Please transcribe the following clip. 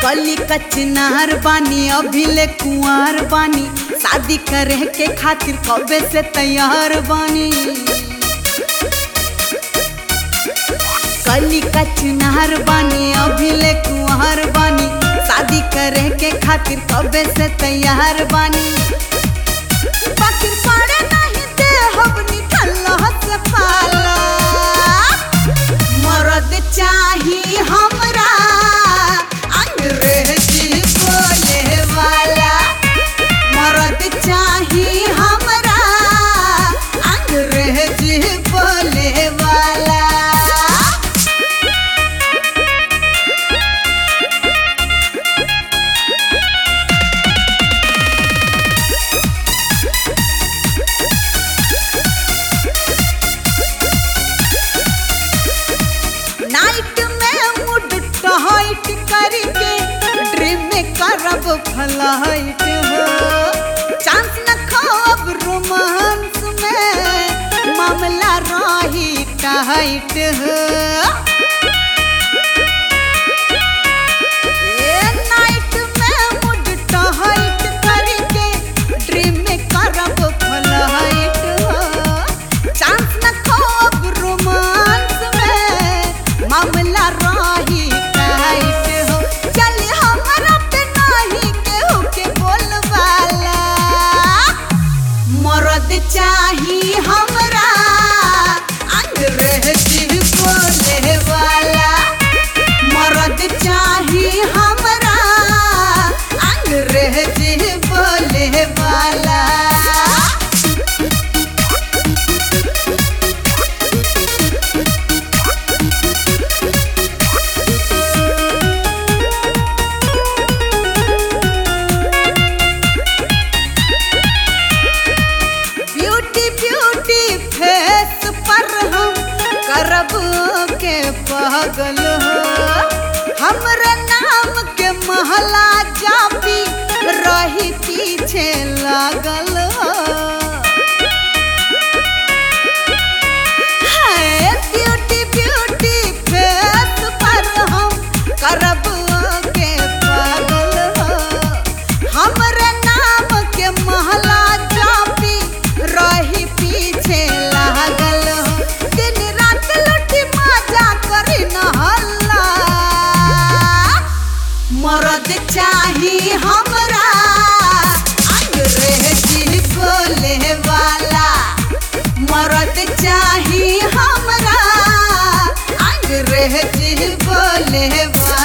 कली कचनार बानी अभी ले कुंवार बानी शादी करे के खातिर कबे से तैयार बानी कली कचनार बानी अभी ले कुंवार बानी शादी करे के खातिर कबे से तैयार बानी बाकी पड़े नहीं दे हबनी ठल्ला से पाला मरद चाही हमरा अंग्रेजी बोले वाला मरद चाही हमरा अंग्रेजी बोले वाला नाइट में मूड टहाइट करके ड्रीम में करब फ्लाइट हो चांस न खाब रोमांस में मामला रही टाइट हो ए नाइट में मूड टहाइट करके ड्रीम में करब फ्लाइट हो चांस न खाब रोमांस में मामला रही टाइट हो चल हमरा पे नहीं केहू के बोलवाला मरद चाही हमरा अंग्रेजी बोले वाला मरद चाही हमरा अंग्रेजी बोले वाला ब्यूटी ब्यूटी फेस पर हम करब के पागल हो हमरे नाम के महला जापी रही पीछे लागल हो है ब्यूटी ब्यूटी फेस पर हम करब के पागल हो हमरे नाम के महला जापी रही पीछे लागल हो दिन रात लुटी मजा करी न हल्ला मरद चाही हमरा अंग्रेजी बोले वाला मरद चाही हमरा अंग्रेजी बोले वाला